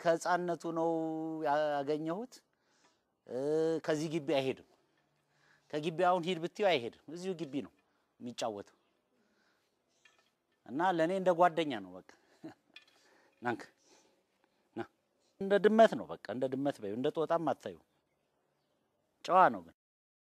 ከህፃነቱ ነው ያገኘሁት። ከዚህ ግቢ አይሄድም። ከግቢ አሁን ሂድ ብትይው አይሄድም። እዚሁ ግቢ ነው የሚጫወተው እና ለእኔ እንደ ጓደኛ ነው። በቃ ናንክ ና እንደ ድመት ነው። በቃ እንደ ድመት በይው፣ እንደ ጦጣም አታዩ። ጨዋ ነው ግን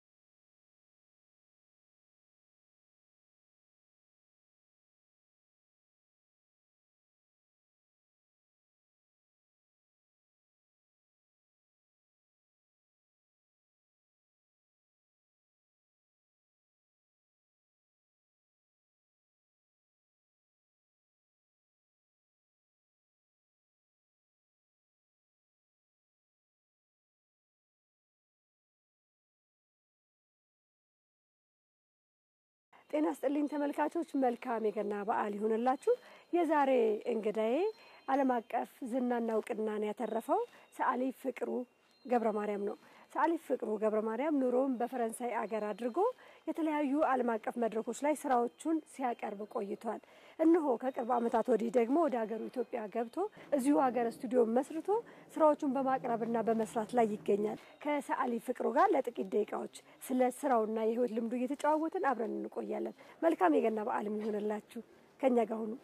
ጤና ስጥልኝ ተመልካቾች፣ መልካም የገና በዓል ይሁንላችሁ። የዛሬ እንግዳዬ ዓለም አቀፍ ዝናና እውቅናን ያተረፈው ሰዓሊ ፍቅሩ ገብረ ማርያም ነው። ሰዓሊ ፍቅሩ ገብረ ማርያም ኑሮውን በፈረንሳይ አገር አድርጎ የተለያዩ ዓለም አቀፍ መድረኮች ላይ ስራዎቹን ሲያቀርብ ቆይቷል። እነሆ ከቅርብ ዓመታት ወዲህ ደግሞ ወደ ሀገሩ ኢትዮጵያ ገብቶ እዚሁ ሀገር ስቱዲዮ መስርቶ ስራዎቹን በማቅረብና በመስራት ላይ ይገኛል። ከሰዓሊ ፍቅሩ ጋር ለጥቂት ደቂቃዎች ስለ ስራውና የህይወት ልምዱ እየተጨዋወትን አብረን እንቆያለን። መልካም የገና በዓል የሚሆንላችሁ ከኛ ጋር ሁኑ።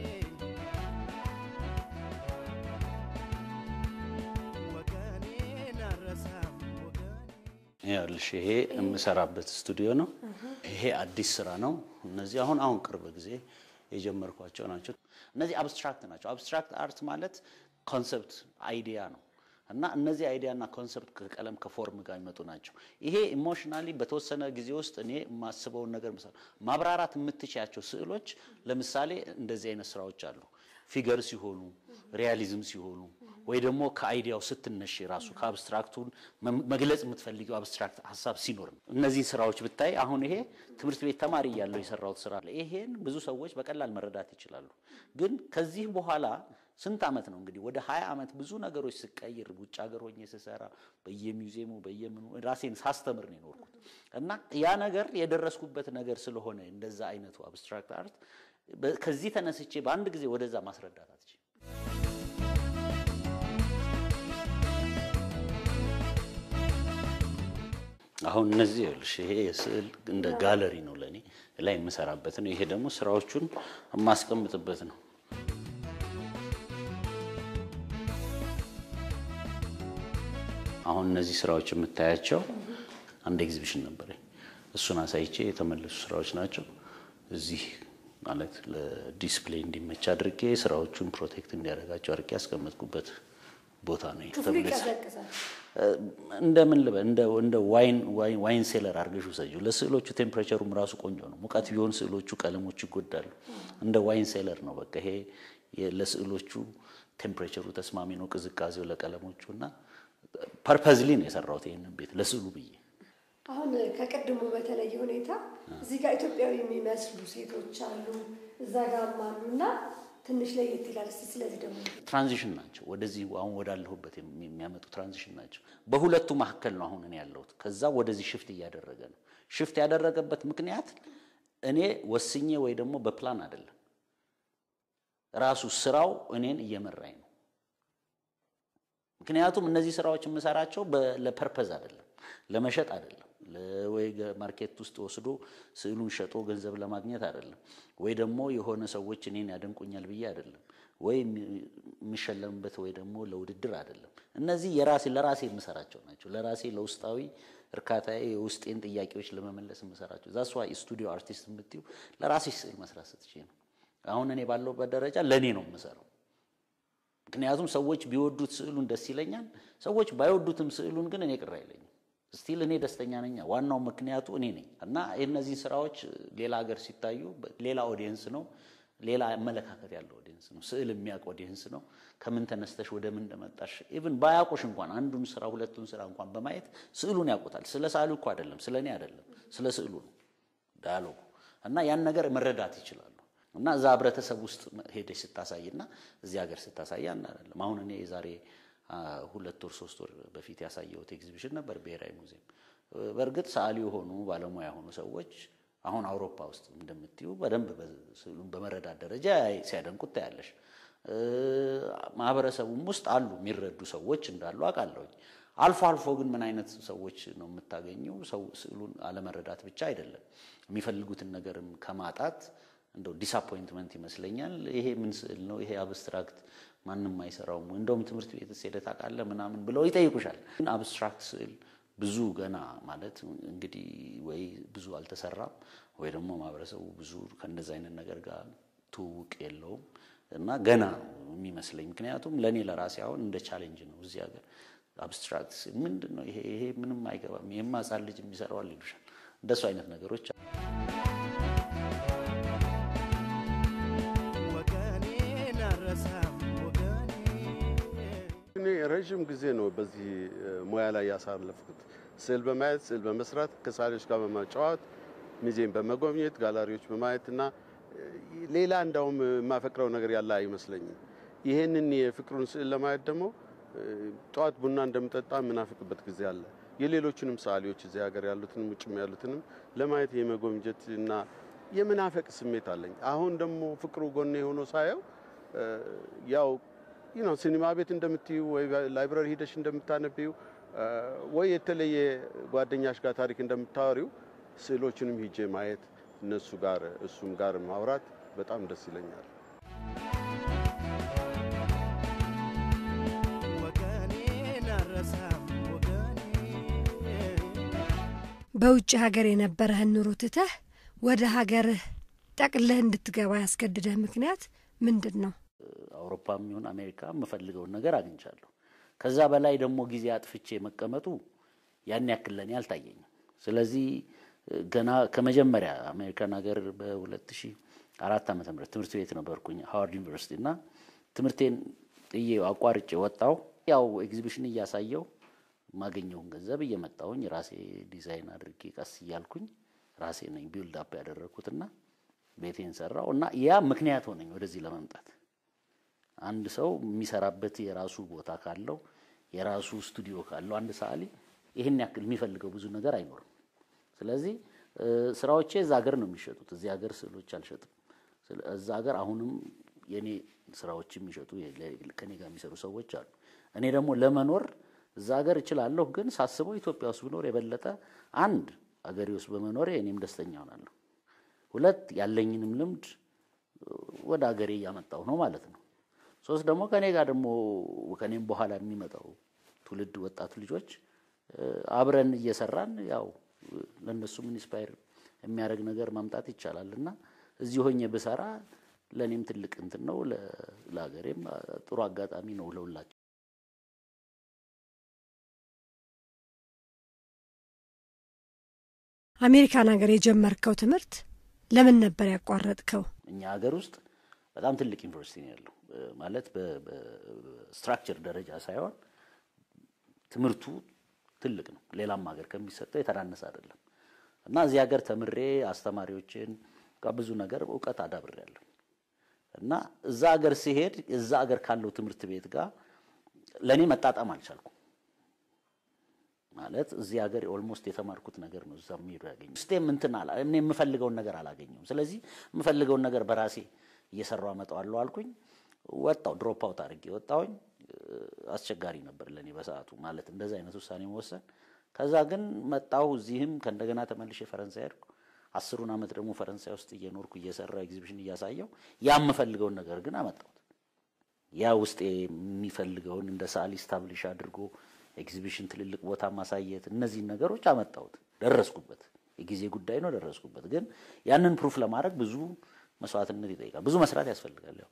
ይኸውልሽ ይሄ የምሰራበት ስቱዲዮ ነው። ይሄ አዲስ ስራ ነው። እነዚህ አሁን አሁን ቅርብ ጊዜ የጀመርኳቸው ናቸው። እነዚህ አብስትራክት ናቸው። አብስትራክት አርት ማለት ኮንሰፕት አይዲያ ነው እና እነዚህ አይዲያ እና ኮንሰፕት ከቀለም ከፎርም ጋር የሚመጡ ናቸው። ይሄ ኢሞሽናሊ በተወሰነ ጊዜ ውስጥ እኔ የማስበውን ነገር ማብራራት የምትችያቸው ስዕሎች፣ ለምሳሌ እንደዚህ አይነት ስራዎች አሉ ፊገር ሲሆኑ ሪያሊዝም ሲሆኑ ወይ ደግሞ ከአይዲያው ስትነሽ ራሱ ከአብስትራክቱን መግለጽ የምትፈልጊው አብስትራክት ሀሳብ ሲኖር ነው። እነዚህን ስራዎች ብታይ አሁን ይሄ ትምህርት ቤት ተማሪ እያለሁ የሰራሁት ስራ አለ። ይሄን ብዙ ሰዎች በቀላል መረዳት ይችላሉ። ግን ከዚህ በኋላ ስንት ዓመት ነው እንግዲህ ወደ ሀያ ዓመት ብዙ ነገሮች ስቀይር ውጭ ሀገር ሆኜ ስሰራ በየሚውዚየሙ በየምኑ ራሴን ሳስተምር ነው የኖርኩት እና ያ ነገር የደረስኩበት ነገር ስለሆነ እንደዛ አይነቱ አብስትራክት አርት ከዚህ ተነስቼ በአንድ ጊዜ ወደዛ ማስረዳት አትችልም። አሁን እነዚህ ይኸውልሽ ይሄ የስዕል እንደ ጋለሪ ነው ለእኔ ላይ የምሰራበት ነው። ይሄ ደግሞ ስራዎቹን የማስቀምጥበት ነው። አሁን እነዚህ ስራዎች የምታያቸው አንድ ኤግዚቢሽን ነበረኝ። እሱን አሳይቼ የተመለሱ ስራዎች ናቸው። እዚህ ማለት ለዲስፕሌይ እንዲመች አድርጌ ስራዎቹን ፕሮቴክት እንዲያደርጋቸው አድርጌ ያስቀመጥኩበት ቦታ ነው። እንደምን ልበል እንደ ዋይን ሴለር አድርገሽ ውሰጂው። ለስዕሎቹ ቴምፕሬቸሩም ራሱ ቆንጆ ነው። ሙቀት ቢሆን ስዕሎቹ ቀለሞቹ ይጎዳሉ። እንደ ዋይን ሴለር ነው። በቃ ይሄ ለስዕሎቹ ቴምፕሬቸሩ ተስማሚ ነው፣ ቅዝቃዜው ለቀለሞቹ እና ፐርፐዝሊ ነው የሰራሁት ይህንን ቤት ለስዕሉ ብዬ። አሁን ከቅድሙ በተለየ ሁኔታ እዚህ ጋር ኢትዮጵያዊ የሚመስሉ ሴቶች አሉ፣ እዛ ጋርም አሉ እና ትንሽ ለየት ይላል። እስኪ ስለዚህ ደግሞ ትራንዚሽን ናቸው። ወደዚህ አሁን ወዳለሁበት የሚያመጡ ትራንዚሽን ናቸው። በሁለቱ መካከል ነው አሁን እኔ ያለሁት። ከዛ ወደዚህ ሽፍት እያደረገ ነው። ሽፍት ያደረገበት ምክንያት እኔ ወስኜ ወይ ደግሞ በፕላን አይደለም። ራሱ ስራው እኔን እየመራኝ ነው። ምክንያቱም እነዚህ ስራዎች የምሰራቸው ለፐርፐዝ አይደለም፣ ለመሸጥ አይደለም ወይ ማርኬት ውስጥ ወስዶ ስዕሉን ሸጦ ገንዘብ ለማግኘት አይደለም፣ ወይ ደግሞ የሆነ ሰዎች እኔን ያደንቁኛል ብዬ አይደለም፣ ወይ የሚሸለምበት ወይ ደግሞ ለውድድር አይደለም። እነዚህ የራሴ ለራሴ የምሰራቸው ናቸው። ለራሴ ለውስጣዊ እርካታዬ የውስጤን ጥያቄዎች ለመመለስ የምሰራቸው ዛስ ዋይ ስቱዲዮ አርቲስት የምትይው ለራሴ ስዕል መስራት ስትችይ ነው። አሁን እኔ ባለሁበት ደረጃ ለእኔ ነው የምሰራው። ምክንያቱም ሰዎች ቢወዱት ስዕሉን ደስ ይለኛል፣ ሰዎች ባይወዱትም ስዕሉን ግን እኔ ቅር አይለኝም። ስቲል እኔ ደስተኛ ነኝ። ዋናው ምክንያቱ እኔ ነኝ እና እነዚህ ስራዎች ሌላ ሀገር ሲታዩ ሌላ ኦዲየንስ ነው፣ ሌላ አመለካከት ያለው ኦዲየንስ ነው፣ ስዕል የሚያውቅ ኦዲየንስ ነው። ከምን ተነስተሽ ወደ ምን እንደመጣሽ ኢቭን ባያውቁሽ እንኳን አንዱን ስራ ሁለቱን ስራ እንኳን በማየት ስዕሉን ያውቁታል። ስለ ሳሉ እኮ አይደለም፣ ስለ እኔ አይደለም፣ ስለ ስዕሉ ነው ዳያሎጉ እና ያን ነገር መረዳት ይችላሉ። እና እዛ ህብረተሰብ ውስጥ ሄደሽ ስታሳይና እዚህ ሀገር ስታሳይ አንድ አይደለም። አሁን እኔ የዛሬ ሁለት ወር ሶስት ወር በፊት ያሳየሁት ኤግዚቢሽን ነበር ብሔራዊ ሙዚየም። በእርግጥ ሰዓሊ የሆኑ ባለሙያ የሆኑ ሰዎች አሁን አውሮፓ ውስጥ እንደምትዩ በደንብ ስዕሉን በመረዳት ደረጃ ሲያደንቁት ታያለሽ። ማህበረሰቡም ውስጥ አሉ የሚረዱ ሰዎች እንዳሉ አውቃለሁኝ። አልፎ አልፎ ግን ምን አይነት ሰዎች ነው የምታገኘው? ሰው ስዕሉን አለመረዳት ብቻ አይደለም የሚፈልጉትን ነገርም ከማጣት እንደው ዲስአፖይንትመንት ይመስለኛል። ይሄ ምን ስዕል ነው? ይሄ አብስትራክት ማንም አይሰራውም፣ እንደውም ትምህርት ቤት ሄደህ ታውቃለህ ምናምን ብለው ይጠይቁሻል። ግን አብስትራክት ስዕል ብዙ ገና ማለት እንግዲህ ወይ ብዙ አልተሰራም ወይ ደግሞ ማህበረሰቡ ብዙ ከእንደዚህ አይነት ነገር ጋር ትውውቅ የለውም እና ገና ነው የሚመስለኝ። ምክንያቱም ለእኔ ለራሴ አሁን እንደ ቻሌንጅ ነው እዚህ ሀገር አብስትራክት ስዕል ምንድን ነው ይሄ ይሄ ምንም አይገባም፣ ይሄማ ሕፃን ልጅ የሚሰራዋል ይሉሻል። እንደሱ አይነት ነገሮች እኔ ረዥም ጊዜ ነው በዚህ ሙያ ላይ ያሳለፍኩት። ስዕል በማየት ስዕል በመስራት ከሳሌዎች ጋር በማጫወት ሙዚየም በመጎብኘት ጋላሪዎች በማየት እና ሌላ እንዳውም የማፈቅረው ነገር ያለ አይመስለኝም። ይህንን የፍቅሩን ስዕል ለማየት ደግሞ ጠዋት ቡና እንደምጠጣ የምናፍቅበት ጊዜ አለ። የሌሎችንም ሰዓሊዎች እዚህ ሀገር ያሉትንም ውጭም ያሉትንም ለማየት የመጎምጀት እና የምናፈቅ ስሜት አለኝ። አሁን ደግሞ ፍቅሩ ጎኔ ሆኖ ሳየው ያው ነው ሲኒማ ቤት እንደምትዩ ወይ ላይብራሪ ሂደሽ እንደምታነቢው ወይ የተለየ ጓደኛሽ ጋር ታሪክ እንደምታወሪው ስዕሎችንም ሂጄ ማየት እነሱ ጋር እሱም ጋር ማውራት በጣም ደስ ይለኛል። በውጭ ሀገር የነበረህን ኑሮ ትተህ ወደ ሀገርህ ጠቅልህ እንድትገባ ያስገድደህ ምክንያት ምንድን ነው? አውሮፓም ይሁን አሜሪካ የምፈልገውን ነገር አግኝቻለሁ። ከዛ በላይ ደግሞ ጊዜ አጥፍቼ መቀመጡ ያን ያክል ለእኔ አልታየኝም። ስለዚህ ገና ከመጀመሪያ አሜሪካን ሀገር በሁለት ሺህ አራት ዓመተ ምህረት ትምህርት ቤት ነበርኩኝ ሃዋርድ ዩኒቨርሲቲ እና ትምህርቴን ጥዬ አቋርጬ ወጣው። ያው ኤግዚቢሽን እያሳየው የማገኘውን ገንዘብ እየመጣውኝ ራሴ ዲዛይን አድርጌ ቀስ እያልኩኝ ራሴ ነኝ ቢልድ አፕ ያደረግኩትና ቤቴን ሰራው እና ያ ምክንያት ሆነኝ ወደዚህ ለመምጣት። አንድ ሰው የሚሰራበት የራሱ ቦታ ካለው የራሱ ስቱዲዮ ካለው አንድ ሰዓሊ ይህን ያክል የሚፈልገው ብዙ ነገር አይኖርም። ስለዚህ ስራዎቼ እዛ ሀገር ነው የሚሸጡት። እዚህ ሀገር ስዕሎች አልሸጥም። እዛ ሀገር አሁንም የኔ ስራዎች የሚሸጡ ከኔ ጋር የሚሰሩ ሰዎች አሉ። እኔ ደግሞ ለመኖር እዛ ሀገር እችላለሁ፣ ግን ሳስበው ኢትዮጵያ ውስጥ ብኖር የበለጠ አንድ አገሬ ውስጥ በመኖሬ እኔም ደስተኛ ሆናለሁ። ሁለት ያለኝንም ልምድ ወደ ሀገሬ እያመጣሁ ነው ማለት ነው። ሶስት ደግሞ ከኔ ጋር ደግሞ ከኔም በኋላ የሚመጣው ትውልድ ወጣት ልጆች አብረን እየሰራን ያው ለእነሱም ኢንስፓየር የሚያደርግ ነገር ማምጣት ይቻላል እና እዚህ ሆኜ ብሰራ ለእኔም ትልቅ እንትን ነው፣ ለሀገሬም ጥሩ አጋጣሚ ነው ለሁላችን። አሜሪካን ሀገር የጀመርከው ትምህርት ለምን ነበር ያቋረጥከው? እኛ ሀገር ውስጥ በጣም ትልቅ ዩኒቨርሲቲ ነው ያለው። ማለት በስትራክቸር ደረጃ ሳይሆን ትምህርቱ ትልቅ ነው። ሌላም ሀገር ከሚሰጠው የተናነሰ አይደለም እና እዚህ ሀገር ተምሬ አስተማሪዎችን ብዙ ነገር እውቀት አዳብሬያለሁ እና እዛ ሀገር ሲሄድ እዛ ሀገር ካለው ትምህርት ቤት ጋር ለእኔ መጣጣም አልቻልኩም። ማለት እዚህ ሀገር ኦልሞስት የተማርኩት ነገር ነው እዛ የሚሄዱ ያገኘ ስቴም እንትን አላ እኔ የምፈልገውን ነገር አላገኘሁም። ስለዚህ የምፈልገውን ነገር በራሴ እየሰራሁ አመጣዋለሁ አልኩኝ። ወጣው ድሮፕ አውት አድርጌ ወጣሁኝ። አስቸጋሪ ነበር ለእኔ በሰዓቱ ማለት እንደዚህ አይነት ውሳኔ መወሰን። ከዛ ግን መጣሁ እዚህም ከእንደገና ተመልሼ ፈረንሳይ ሄድኩ። አስሩን ዓመት ደግሞ ፈረንሳይ ውስጥ እየኖርኩ እየሰራሁ ኤግዚቢሽን እያሳየው ያ የምፈልገውን ነገር ግን አመጣሁት። ያ ውስጤ የሚፈልገውን እንደ ሰዓሊ ስታብሊሽ አድርጎ ኤግዚቢሽን ትልልቅ ቦታ ማሳየት እነዚህን ነገሮች አመጣሁት። ደረስኩበት። የጊዜ ጉዳይ ነው፣ ደረስኩበት። ግን ያንን ፕሩፍ ለማድረግ ብዙ መስዋዕትነት ይጠይቃል። ብዙ መስራት ያስፈልጋል። ያው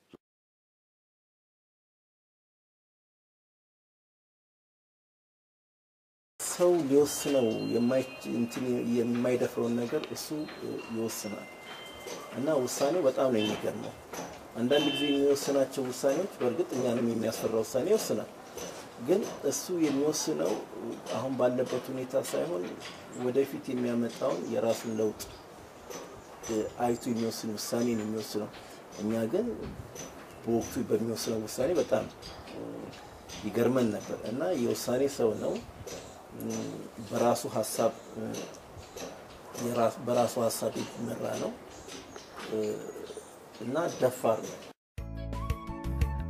ሰው ሊወስነው የማይደፍረውን ነገር እሱ ይወስናል እና ውሳኔው በጣም ነው የሚገርመው። አንዳንድ ጊዜ የሚወስናቸው ውሳኔዎች በእርግጥ እኛንም የሚያስፈራ ውሳኔ ይወስናል። ግን እሱ የሚወስነው አሁን ባለበት ሁኔታ ሳይሆን ወደፊት የሚያመጣውን የራሱን ለውጥ አይቶ የሚወስን ውሳኔ ነው የሚወስነው። እኛ ግን በወቅቱ በሚወስነው ውሳኔ በጣም ይገርመን ነበር እና የውሳኔ ሰው ነው። በራሱ ሀሳብ በራሱ ሀሳብ የሚመራ ነው እና ደፋር ነው።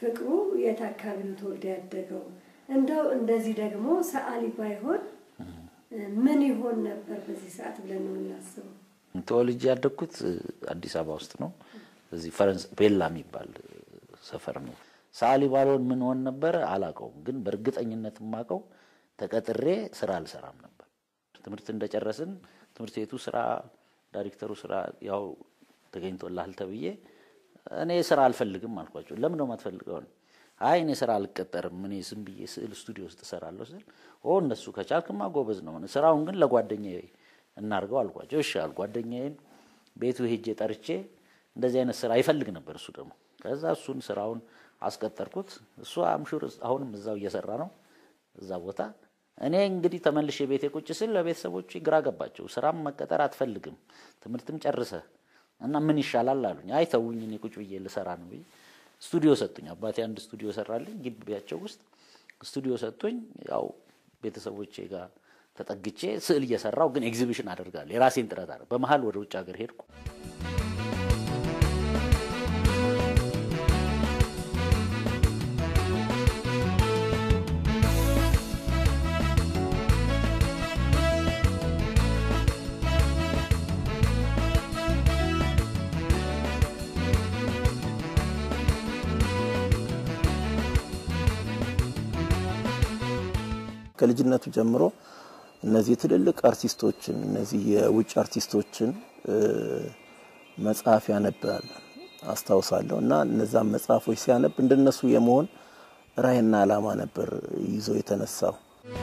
ፍቅሩ የት አካባቢ ነው ተወልዶ ያደገው? እንደው እንደዚህ ደግሞ ሰዓሊ ባይሆን ምን ይሆን ነበር በዚህ ሰዓት ብለን ነው የምናስበው። ተወልጄ ያደግኩት አዲስ አበባ ውስጥ ነው። እዚህ ፈረንስ ቤላ የሚባል ሰፈር ነው። ሰዓሊ ባልሆን ምን ሆን ነበረ አላውቀውም፣ ግን በእርግጠኝነት የማውቀው ተቀጥሬ ስራ አልሰራም ነበር። ትምህርት እንደጨረስን ትምህርት ቤቱ ስራ ዳይሬክተሩ ስራ ያው ተገኝቶልሃል ተብዬ እኔ ስራ አልፈልግም አልኳቸው። ለምን ነው የማትፈልገው? አይ እኔ ስራ አልቀጠርም፣ እኔ ዝም ብዬ ስዕል ስቱዲዮ ውስጥ እሰራለሁ ስል ኦ እነሱ ከቻልክማ ጎበዝ ነው፣ ስራውን ግን ለጓደኛዬ እናርገው አልኳቸው። እሺ አሉ። ጓደኛዬን ቤቱ ሄጄ ጠርቼ እንደዚህ አይነት ስራ ይፈልግ ነበር እሱ ደግሞ። ከዛ እሱን ስራውን አስቀጠርኩት። እሱ አምሹር አሁንም እዛው እየሰራ ነው እዛ ቦታ። እኔ እንግዲህ ተመልሼ ቤቴ ቁጭ ስል ለቤተሰቦች ግራ ገባቸው። ስራም መቀጠር አትፈልግም ትምህርትም ጨርሰ እና ምን ይሻላል አሉኝ። አይ ተውኝ፣ እኔ ቁጭ ብዬ ልሰራ ነው ብዬ ስቱዲዮ ሰጡኝ። አባቴ አንድ ስቱዲዮ ሰራልኝ ግቢያቸው ውስጥ ስቱዲዮ ሰጡኝ። ያው ቤተሰቦቼ ጋር ተጠግቼ ስዕል እየሰራው ግን ኤግዚቢሽን አደርጋለሁ። የራሴን ጥረት አለ። በመሀል ወደ ውጭ ሀገር ሄድኩ። ከልጅነቱ ጀምሮ እነዚህ ትልልቅ አርቲስቶችን እነዚህ የውጭ አርቲስቶችን መጽሐፍ ያነባል አስታውሳለሁ። እና እነዛን መጽሐፎች ሲያነብ እንደነሱ የመሆን ራዕይና ዓላማ ነበር ይዞ የተነሳው።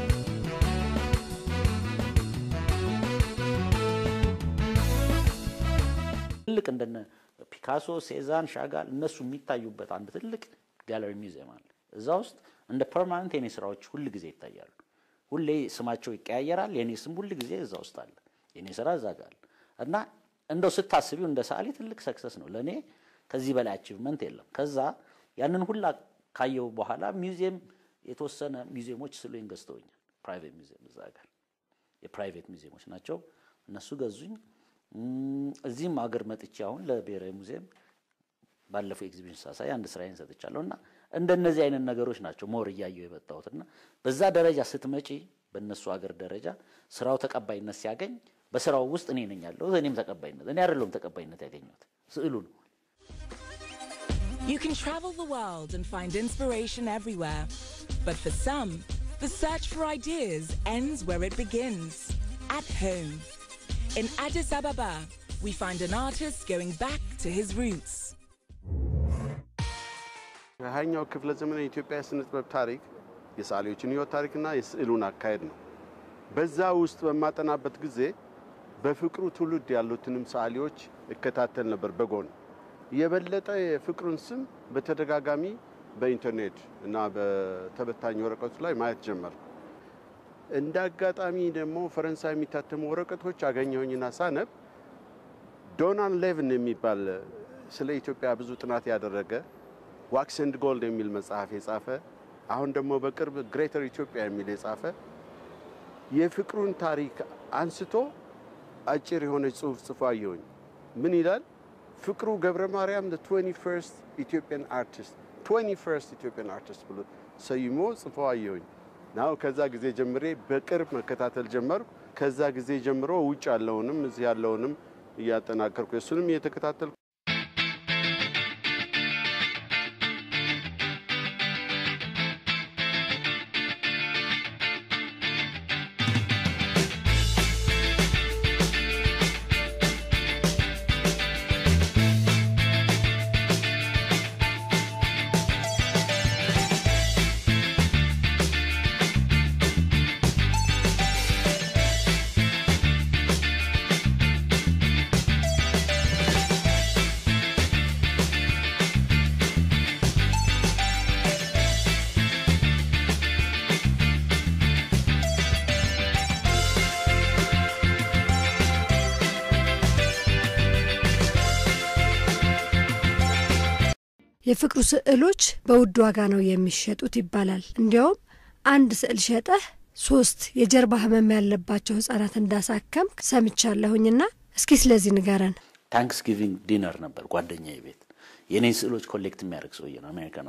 ትልቅ እንደነ ፒካሶ፣ ሴዛን፣ ሻጋል እነሱ የሚታዩበት አንድ ትልቅ ጋለሪ ሚውዚየም አለ። እዛ ውስጥ እንደ ፐርማነንት የኔ ስራዎች ሁል ጊዜ ይታያሉ። ሁሌ ስማቸው ይቀያየራል። የኔ ስም ሁል ጊዜ እዛ ውስጥ አለ። የኔ ስራ እዛ ጋር አለ እና እንደው ስታስቢው እንደ ሰዓሊ ትልቅ ሰክሰስ ነው ለእኔ። ከዚህ በላይ አቺቭመንት የለም። ከዛ ያንን ሁላ ካየው በኋላ ሚውዚየም የተወሰነ ሚውዚየሞች ስሉኝ ገዝተውኛል። ፕራይቬት ሚውዚየም እዛ ጋር የፕራይቬት ሚውዚየሞች ናቸው። እነሱ ገዙኝ። እዚህም አገር መጥቼ አሁን ለብሔራዊ ሙዚየም ባለፈው ኤግዚቢሽን ሳሳይ አንድ ስራዬን ሰጥቻለሁ እና እንደነዚህ አይነት ነገሮች ናቸው ሞር እያየሁ የመጣሁት እና በዛ ደረጃ ስትመጪ በእነሱ አገር ደረጃ ስራው ተቀባይነት ሲያገኝ በስራው ውስጥ እኔ ነኝ ያለሁት። እኔም ተቀባይነት እኔ አይደለሁም ተቀባይነት ያገኘሁት ስዕሉ ነው። You can travel the world and find inspiration everywhere. But for some, the search for ideas ends where it begins at home. In Addis Ababa, we find an artist going back to his roots. የሃያኛው ክፍለ ዘመን የኢትዮጵያ የስነ ጥበብ ታሪክ የሰዓሊዎችን ሕይወት ታሪክና የስዕሉን አካሄድ ነው። በዛ ውስጥ በማጠናበት ጊዜ በፍቅሩ ትውልድ ያሉትንም ሰዓሊዎች እከታተል ነበር በጎን የበለጠ የፍቅሩን ስም በተደጋጋሚ በኢንተርኔት እና በተበታኝ ወረቀቶች ላይ ማየት ጀመር። እንደ አጋጣሚ ደግሞ ፈረንሳይ የሚታተሙ ወረቀቶች አገኘሁኝና ሳነብ ዶናን ሌቭን የሚባል ስለ ኢትዮጵያ ብዙ ጥናት ያደረገ ዋክስ ኤንድ ጎልድ የሚል መጽሐፍ የጻፈ አሁን ደግሞ በቅርብ ግሬተር ኢትዮጵያ የሚል የጻፈ የፍቅሩን ታሪክ አንስቶ አጭር የሆነች ጽሑፍ ጽፎ አየሁኝ። ምን ይላል? ፍቅሩ ገብረ ማርያም ትዌንቲ ፈርስት ኢትዮጵያን አርቲስት ትዌንቲ ፈርስት ኢትዮጵያን አርቲስት ብሎ ሰይሞ ጽፎ አየሁኝ። ናው ከዛ ጊዜ ጀምሬ በቅርብ መከታተል ጀመርኩ። ከዛ ጊዜ ጀምሮ ውጭ ያለውንም እዚህ ያለውንም እያጠናከርኩ እሱንም እየተከታተልኩ የፍቅሩ ስዕሎች በውድ ዋጋ ነው የሚሸጡት ይባላል። እንዲያውም አንድ ስዕል ሸጠህ ሶስት የጀርባ ህመም ያለባቸው ህጻናት እንዳሳከም ሰምቻለሁኝና እስኪ ስለዚህ ንገረን። ታንክስ ጊቪንግ ዲነር ነበር ጓደኛዬ ቤት። የኔን ስዕሎች ኮሌክት የሚያደርግ ሰውዬ ነው አሜሪካን ሀገር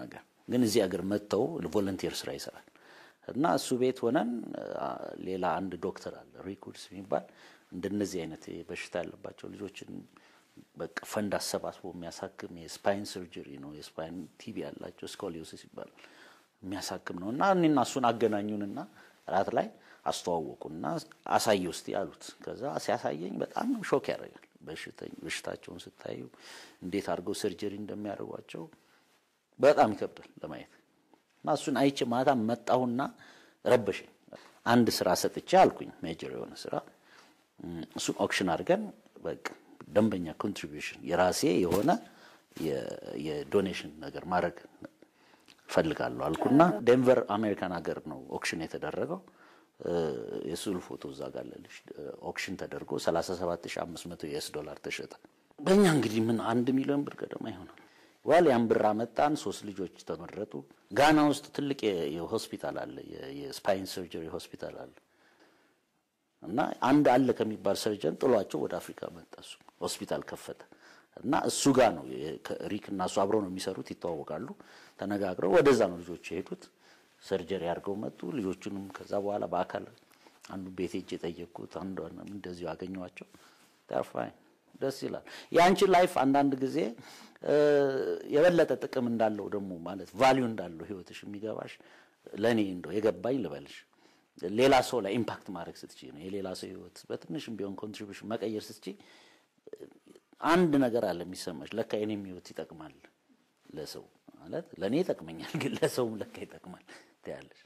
ግን እዚህ ሀገር መጥተው ቮለንቲር ስራ ይሰራል እና እሱ ቤት ሆነን ሌላ አንድ ዶክተር አለ ሪኩድስ የሚባል እንደነዚህ አይነት በሽታ ያለባቸው ልጆችን በቃ ፈንድ አሰባስቦ የሚያሳክም የስፓይን ሰርጀሪ ነው። የስፓይን ቲቪ ያላቸው ስኮሊዮሲስ ይባላል የሚያሳክም ነው። እና እኔና እሱን አገናኙንና ራት ላይ አስተዋወቁና አሳየ ውስጥ ያሉት። ከዛ ሲያሳየኝ በጣም ሾክ ያደርጋል። በሽታቸውን ስታዩ እንዴት አድርገው ሰርጀሪ እንደሚያደርጓቸው በጣም ይከብዳል ለማየት እና እሱን አይቼ ማታ መጣሁና ረበሸኝ። አንድ ስራ ሰጥቼ አልኩኝ ሜጀር የሆነ ስራ እሱን ኦክሽን አድርገን በቃ ደንበኛ ኮንትሪቢዩሽን የራሴ የሆነ የዶኔሽን ነገር ማድረግ ፈልጋለሁ አልኩና ዴንቨር አሜሪካን ሀገር ነው ኦክሽን የተደረገው። የስዕሉ ፎቶ እዛ ጋር አለልሽ። ኦክሽን ተደርጎ 37500 ዩኤስ ዶላር ተሸጠ። በእኛ እንግዲህ ምን አንድ ሚሊዮን ብር ገደማ ይሆናል። ዋል ያን ብር አመጣን። ሶስት ልጆች ተመረጡ። ጋና ውስጥ ትልቅ የሆስፒታል አለ፣ የስፓይን ሰርጀሪ ሆስፒታል አለ እና አንድ አለ ከሚባል ሰርጀን ጥሏቸው ወደ አፍሪካ መጣ። እሱ ሆስፒታል ከፈተ እና እሱ ጋር ነው ሪክ እና እሱ አብረው ነው የሚሰሩት፣ ይተዋወቃሉ። ተነጋግረው ወደዛ ነው ልጆች የሄዱት። ሰርጀሪ አድርገው መጡ። ልጆቹንም ከዛ በኋላ በአካል አንዱ ቤት ሄጄ የጠየቅኩት አንዱ እንደዚሁ አገኘኋቸው። ፋይን ደስ ይላል። የአንቺ ላይፍ አንዳንድ ጊዜ የበለጠ ጥቅም እንዳለው ደግሞ ማለት ቫሊዩ እንዳለው ህይወትሽ የሚገባሽ ለእኔ እንደው የገባኝ ልበልሽ ሌላ ሰው ላይ ኢምፓክት ማድረግ ስትቺ ነው። የሌላ ሰው ህይወት በትንሽም ቢሆን ኮንትሪቢሽን መቀየር ስትቺ አንድ ነገር አለ የሚሰማሽ፣ ለካ የኔም ህይወት ይጠቅማል ለሰው ማለት ለእኔ ይጠቅመኛል፣ ግን ለሰውም ለካ ይጠቅማል ትያለሽ።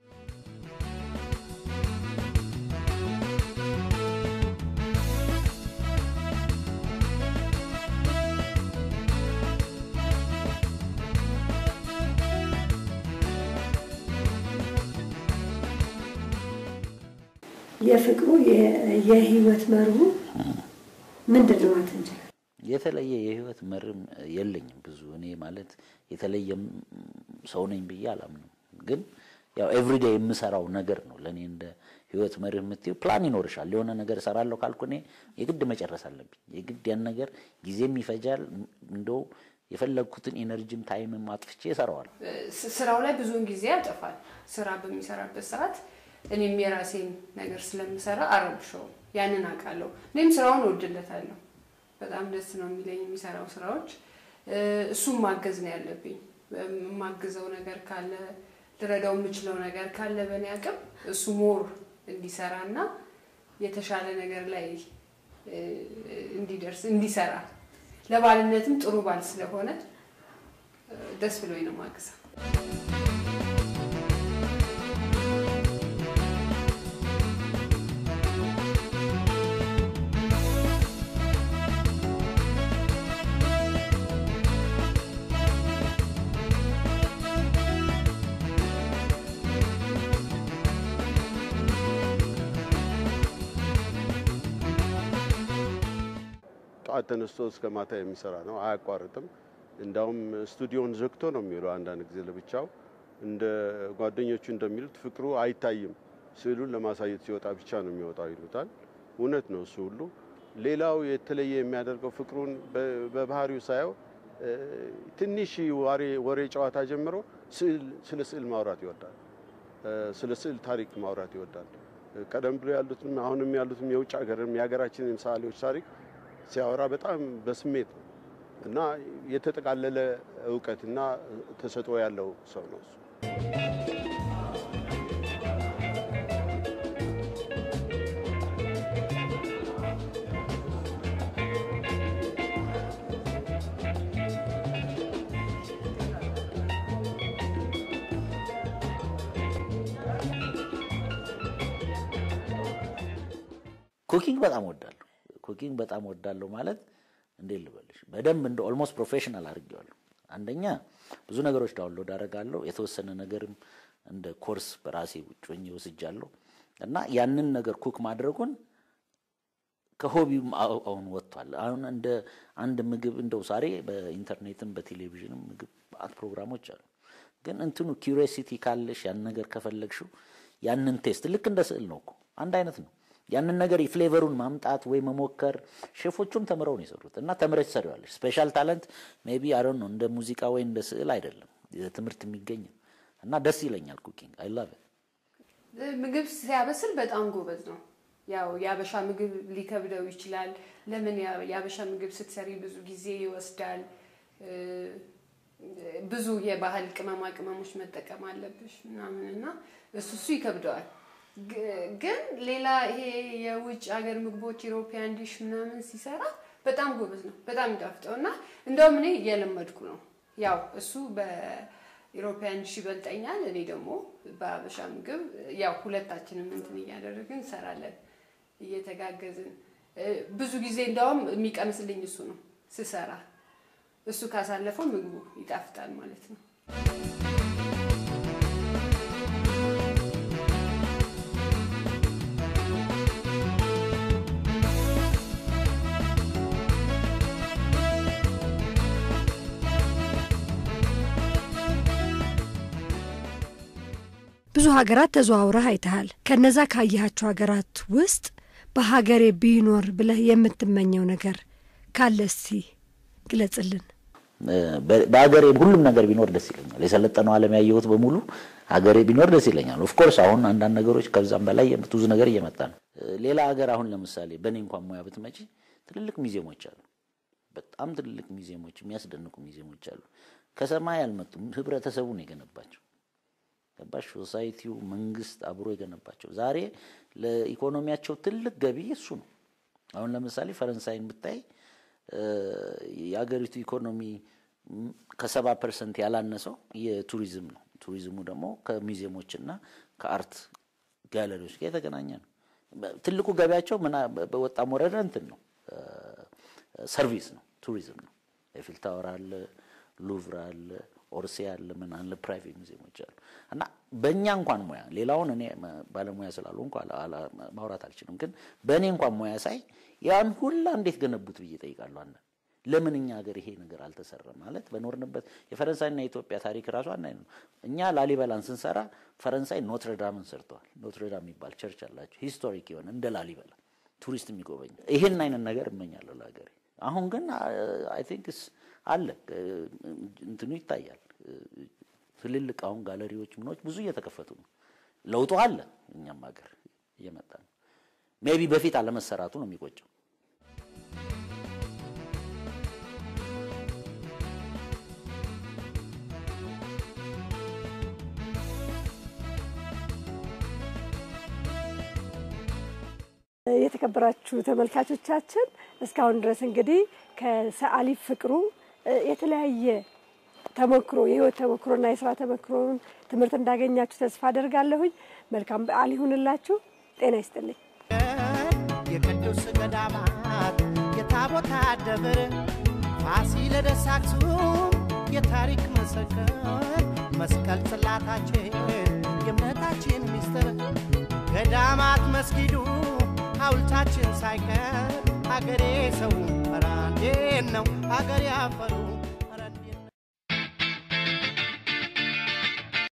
የፍቅሩ የህይወት መርሁ ምንድን ነው ማለት እንችላለን? የተለየ የህይወት መርም የለኝም። ብዙ እኔ ማለት የተለየም ሰው ነኝ ብዬ አላምንም። ግን ያው ኤቭሪዴ የምሰራው ነገር ነው ለእኔ እንደ ህይወት መርህ የምትይው ፕላን ይኖርሻል። የሆነ ነገር እሰራለሁ ካልኩ እኔ የግድ መጨረስ አለብኝ። የግድ ያን ነገር ጊዜም ይፈጃል። እንደው የፈለግኩትን ኢነርጂም ታይምም አጥፍቼ እሰራዋለሁ። ስራው ላይ ብዙውን ጊዜ ያጠፋል። ስራ በሚሰራበት ሰዓት እኔም የራሴን ነገር ስለምሰራ አረብሸውም። ያንን አውቃለሁ። እኔም ስራውን እወድለታለሁ። በጣም ደስ ነው የሚለኝ የሚሰራው ስራዎች። እሱም ማገዝ ነው ያለብኝ። የማግዘው ነገር ካለ ልረዳው የምችለው ነገር ካለ በእኔ አቅም እሱ ሞር እንዲሰራ እና የተሻለ ነገር ላይ እንዲደርስ እንዲሰራ ለባልነትም ጥሩ ባል ስለሆነ ደስ ብሎኝ ነው ማግዘው። ጠዋት ተነስቶ እስከ ማታ የሚሰራ ነው፣ አያቋርጥም። እንዳውም ስቱዲዮን ዘግቶ ነው የሚውለው አንዳንድ ጊዜ ለብቻው። እንደ ጓደኞቹ እንደሚሉት ፍቅሩ አይታይም፣ ስዕሉን ለማሳየት ሲወጣ ብቻ ነው የሚወጣው ይሉታል። እውነት ነው እሱ ሁሉ። ሌላው የተለየ የሚያደርገው ፍቅሩን በባህሪው ሳየው ትንሽ ወሬ ጨዋታ ጀምሮ ስለ ስዕል ማውራት ይወዳል። ስለ ስዕል ታሪክ ማውራት ይወዳል። ቀደም ብሎ ያሉትም አሁንም ያሉትም የውጭ ሀገርም የሀገራችንን ሰዓሊዎች ታሪክ ሲያወራ በጣም በስሜት ነው እና የተጠቃለለ እውቀትና ተሰጥኦ ያለው ሰው ነው እሱ። ኩኪንግ በጣም ወዳለሁ። ኩኪንግ በጣም ወዳለሁ ማለት እንዴት ልበልሽ፣ በደንብ እንደ ኦልሞስት ፕሮፌሽናል አድርጌዋለሁ። አንደኛ ብዙ ነገሮች ዳውንሎድ አደርጋለሁ። የተወሰነ ነገርም እንደ ኮርስ በራሴ ውጭ ሆኜ ወስጃለሁ እና ያንን ነገር ኩክ ማድረጉን ከሆቢውም አሁን ወጥቷል። አሁን እንደ አንድ ምግብ እንደው ዛሬ በኢንተርኔትም በቴሌቪዥንም ምግብ ማዕት ፕሮግራሞች አሉ። ግን እንትኑ ኪዩሪሲቲ ካለሽ ያን ነገር ከፈለግሽው ያንን ቴስት ልክ እንደ ስዕል ነው እኮ አንድ አይነት ነው። ያንን ነገር የፍሌቨሩን ማምጣት ወይ መሞከር ሼፎቹም ተምረው ነው የሰሩት እና ተምረች ትሰሪዋለሽ። ስፔሻል ታለንት ሜይ ቢ አይ ዶንት ኖ እንደ ሙዚቃ ወይ እንደ ስዕል አይደለም፣ ትምህርት የሚገኘው እና ደስ ይለኛል። ኩኪንግ አይ ላቭ ምግብ ሲያበስል በጣም ጎበዝ ነው። ያው የአበሻ ምግብ ሊከብደው ይችላል። ለምን ያ- የአበሻ ምግብ ስትሰሪ ብዙ ጊዜ ይወስዳል። እ፣ ብዙ የባህል ቅመማ ቅመሞች መጠቀም አለብሽ ምናምን እና እሱ እሱ ይከብደዋል። ግ- ግን ሌላ ይሄ የውጭ ሀገር ምግቦች ኢሮፒያን ዲሽ ምናምን ሲሰራ በጣም ጎበዝ ነው። በጣም ይጣፍጠው እና እንደውም እኔ እየለመድኩ ነው። ያው እሱ በኢሮፒያን ዲሽ ይበልጠኛል። እኔ ደግሞ በአበሻ ምግብ ያው ሁለታችንም እንትን እያደረግን እንሰራለን እየተጋገዝን። እ፣ ብዙ ጊዜ እንደውም የሚቀምስልኝ እሱ ነው ስሰራ። እሱ ካሳለፈው ምግቡ ይጣፍጣል ማለት ነው። ብዙ ሀገራት ተዘዋውረህ አይተሃል። ከነዛ ካየሃቸው ሀገራት ውስጥ በሀገሬ ቢኖር ብለህ የምትመኘው ነገር ካለ እስቲ ግለጽልን። በሀገሬ ሁሉም ነገር ቢኖር ደስ ይለኛል። የሰለጠነው ዓለም ያየሁት በሙሉ ሀገሬ ቢኖር ደስ ይለኛል። ኦፍኮርስ አሁን አንዳንድ ነገሮች ከዛም በላይ ብዙ ነገር እየመጣ ነው። ሌላ ሀገር አሁን ለምሳሌ በእኔ እንኳን ሙያ ብትመጪ ትልልቅ ሚዚየሞች አሉ። በጣም ትልልቅ ሚዚየሞች፣ የሚያስደንቁ ሚዚየሞች አሉ። ከሰማይ አልመጡም። ህብረተሰቡ ነው የገነባቸው። ገባሽ? ሶሳይቲው መንግስት አብሮ የገነባቸው ዛሬ ለኢኮኖሚያቸው ትልቅ ገቢ እሱ ነው። አሁን ለምሳሌ ፈረንሳይን ብታይ የአገሪቱ ኢኮኖሚ ከሰባ ፐርሰንት ያላነሰው የቱሪዝም ነው። ቱሪዝሙ ደግሞ ከሚዚየሞችና ከአርት ጋለሪዎች ጋር የተገናኘ ነው። ትልቁ ገቢያቸው ምና በወጣም ወረደ እንትን ነው ሰርቪስ ነው፣ ቱሪዝም ነው። ኤፊል ታወር አለ፣ ሉቭር አለ፣ ኦርሴ አለ፣ ምን አለ፣ ፕራይቬት ሙዚየሞች አሉ። እና በእኛ እንኳን ሙያ ሌላውን እኔ ባለሙያ ስላልሆንኩ ማውራት አልችልም፣ ግን በእኔ እንኳን ሙያ ሳይ ያን ሁላ እንዴት ገነቡት ብዬ ጠይቃለሁ። አንዳንድ ለምን እኛ ሀገር ይሄ ነገር አልተሰራም? ማለት በኖርንበት የፈረንሳይና የኢትዮጵያ ታሪክ ራሱ አንድ አይነት ነው። እኛ ላሊበላን ስንሰራ ፈረንሳይ ኖትረዳምን ሰርተዋል። ኖትረዳም የሚባል ቸርች አላቸው፣ ሂስቶሪክ የሆነ እንደ ላሊበላ ቱሪስት የሚጎበኝ ይሄን አይነት ነገር እመኛለሁ ለሀገሬ። አሁን ግን አይ ቲንክ አለ እንትኑ ይታያል። ትልልቅ አሁን ጋለሪዎች ምኖች ብዙ እየተከፈቱ ነው። ለውጡ አለ፣ እኛም ሀገር እየመጣ ነው። ሜቢ በፊት አለመሰራቱ ነው የሚቆጨው። የተከበራችሁ ተመልካቾቻችን እስካሁን ድረስ እንግዲህ ከሰዓሊ ፍቅሩ የተለያየ ተሞክሮ የህይወት ተሞክሮና የስራ ተሞክሮን ትምህርት እንዳገኛችሁ ተስፋ አደርጋለሁኝ። መልካም በዓል ይሁንላችሁ። ጤና ይስጥልኝ። የቅዱስ ገዳማት የታቦታ ደብር ፋሲለደስ አክሱም የታሪክ ምስክር መስቀል ጽላታችን የእምነታችን ሚስጥር ገዳማት መስጊዱ ሐውልታችን ሳይቀር አገሬ ሰው ኧረ እንዴት ነው አገሬ አፈሩ